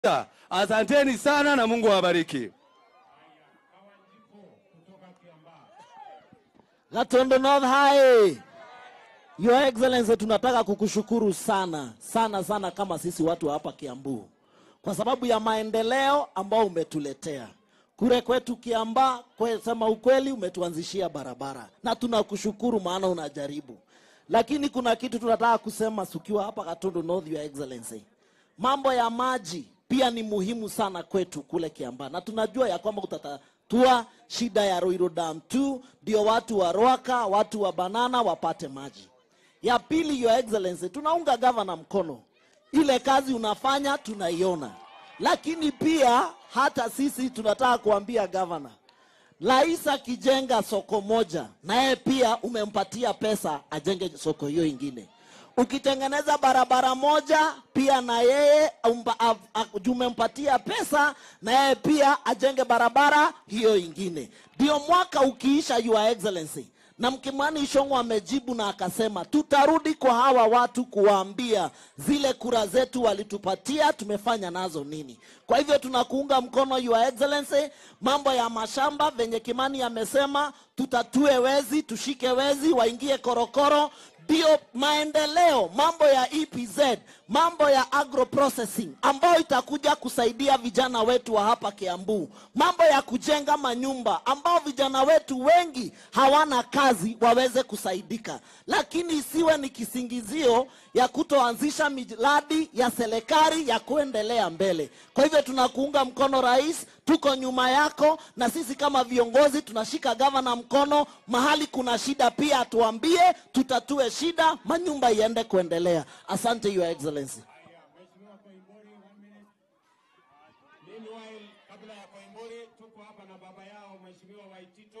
Asanteni sana na Mungu awabariki. Gatondo North High. Your Excellency, tunataka kukushukuru sana sana sana kama sisi watu wa hapa Kiambu kwa sababu ya maendeleo ambao umetuletea kule kwetu Kiamba. Kwe, sema ukweli, umetuanzishia barabara na tunakushukuru, maana unajaribu, lakini kuna kitu tunataka kusema sukiwa hapa Gatondo North, Your Excellency, mambo ya maji pia ni muhimu sana kwetu kule Kiamba, na tunajua ya kwamba utatatua shida ya Ruiru Dam 2 ndio watu wa Rwaka, watu wa Banana wapate maji. Ya pili, Your Excellency, tunaunga gavana mkono, ile kazi unafanya tunaiona, lakini pia hata sisi tunataka kuambia gavana, rais akijenga soko moja, naye pia umempatia pesa ajenge soko hiyo ingine. Ukitengeneza barabara moja, pia na yeye umpa- av- av- umempatia pesa, na yeye pia ajenge barabara hiyo ingine. Ndio mwaka ukiisha, Your Excellency, na Mkimani Ishong'o amejibu na akasema tutarudi kwa hawa watu kuwaambia zile kura zetu walitupatia tumefanya nazo nini. Kwa hivyo tunakuunga mkono Your Excellency, mambo ya mashamba venye Kimani amesema, tutatue wezi, tushike wezi waingie korokoro ndio maendeleo, mambo ya EPZ, mambo ya agro processing ambayo itakuja kusaidia vijana wetu wa hapa Kiambu, mambo ya kujenga manyumba ambao vijana wetu wengi hawana kazi waweze kusaidika, lakini isiwe ni kisingizio ya kutoanzisha miradi ya serikali ya kuendelea mbele. Kwa hivyo tunakuunga mkono rais, tuko nyuma yako, na sisi kama viongozi tunashika gavana mkono. Mahali kuna shida pia atuambie, tutatue shida, manyumba iende kuendelea. Asante Your Excellency. Meanwhile, kabla ya Koimburi tuko hapa na baba yao Mheshimiwa Waitito.